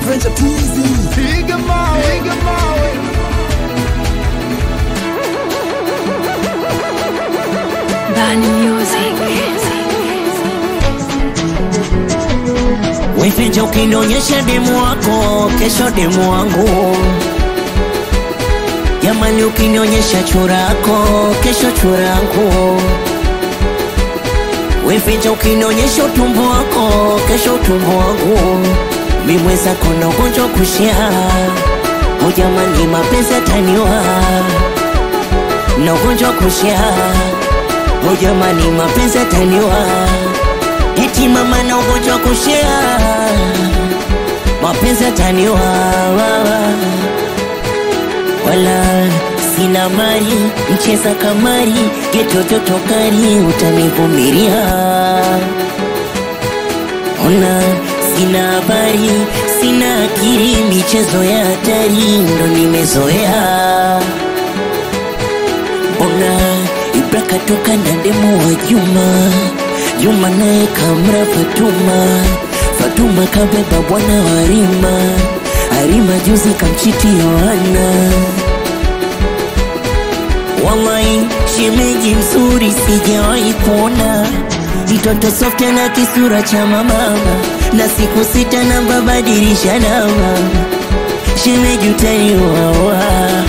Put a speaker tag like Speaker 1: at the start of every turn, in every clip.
Speaker 1: Venture Tuzi.
Speaker 2: Piga mawe, piga mawe.
Speaker 3: Bani Music.
Speaker 4: Wewe ukinionyesha demu wako, kesho demu wangu. Jamani, ukinionyesha churako, kesho churangu. Wewe ukinionyesha utumbo wako, kesho utumbo wangu. Mimi mwenzako na ugonjwa kushia. O jamani, mapenzi yataniwa na ugonjwa kushia. O jamani, mapenzi yataniwa eti mama na ugonjwa kushia mapenzi yataniwa wala sina mali mcheza kamari getototokari utanivumilia ona sina habari sina akili michezo ya hatari ndo nimezoea mbona Ibra katoka na demo wa Juma, Juma naye kamra Fatuma, Fatuma kabeba bwana wa Rima, Arima juzi kamchiti Yohana. Wallahi shemeji mzuri sijawahi kuona, mtoto soft na kisura cha mama, na siku sita na babadilisha namba, shemeji utaniwawa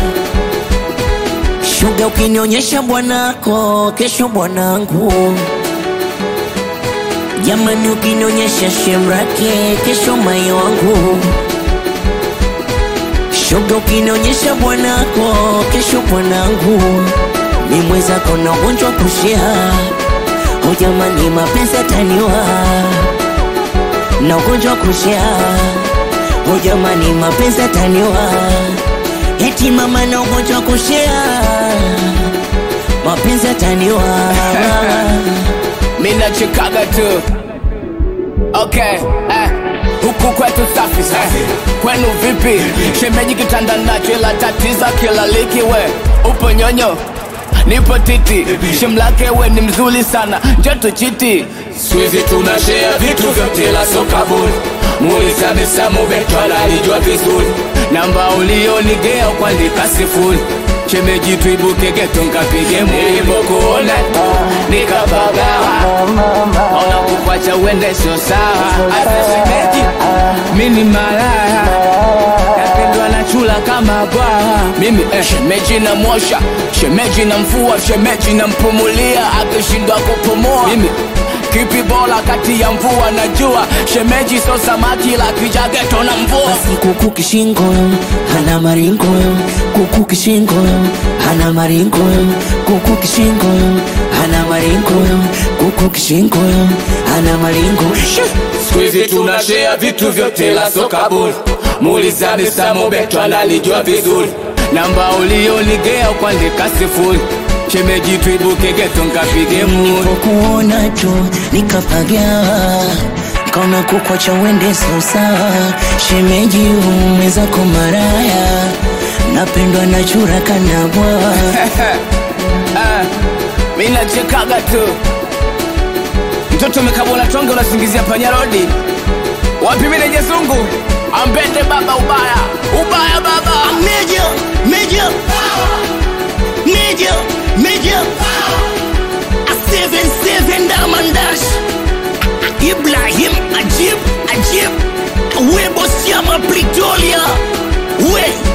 Speaker 4: Shuga ukinionyesha bwanako, kesho bwanangu. Jamani, ukinionyesha shemrake, kesho mai wangu. Shuga ukinionyesha bwanako, kesho bwanangu. Mi mwenzako na ugonjwa kushia. O jamani, mapenzi yataniwa na ugonjwa kushia. O jamani, mapenzi yataniwa eti mama na ugonjwa kushia mapenzi yataniwa
Speaker 2: Mimi nachekaga tu. Okay, eh. Huku kwetu safi safi. Kwenu vipi? Shemeji kitanda nacho ila tatiza kila liki we. Upo nyonyo. Nipo titi. Shemlake we ni mzuri sana. Joto chiti.
Speaker 5: Squeezy tunashare vitu vyote la soka bure Muuliza Misamu Beto analijua vizuri
Speaker 2: Namba ulionigea kuandika sifuri. Shemeji tuibuke geto nkapige
Speaker 5: Nilipokuona
Speaker 2: nikapagawa ona kukwacha uende sio sawa asa shemeji mini malaya napendwa na chula kama bwawa mimi eh, shemeji na mwosha shemeji na mfua shemeji na mpumulia akishindwa kupumua mimi kipi bora kati ya mvua na jua shemeji so samaki la kijageto na mvua
Speaker 4: basi kuku kishingo hana maringo kuku kishingo hana maringo kuku kishingo hana maringo kuku kishingo hana maringo
Speaker 5: Squeezy tunashare vitu vyote la soka bure Muuliza Misamu Beto analijua vizuri
Speaker 2: namba ulionigea kuandika sifuri shemeji tuibuke geto nkapige muri
Speaker 4: nilipokuona tu nikapagawa kaona kukwacha uende sasa shemeji umwezako maraya napendwa na chura kana bwawa
Speaker 2: Ah, mi nachekaga tu mtoto umekabona tonge unasingizia panyarodi wapi mineje zungu ambende baba ubaya ubaya baba
Speaker 4: Meja, meja, meja, meja. A seven seven Diamond Dash. Ibrahim Ajib, Ajib. We boss Yama Pretoria. We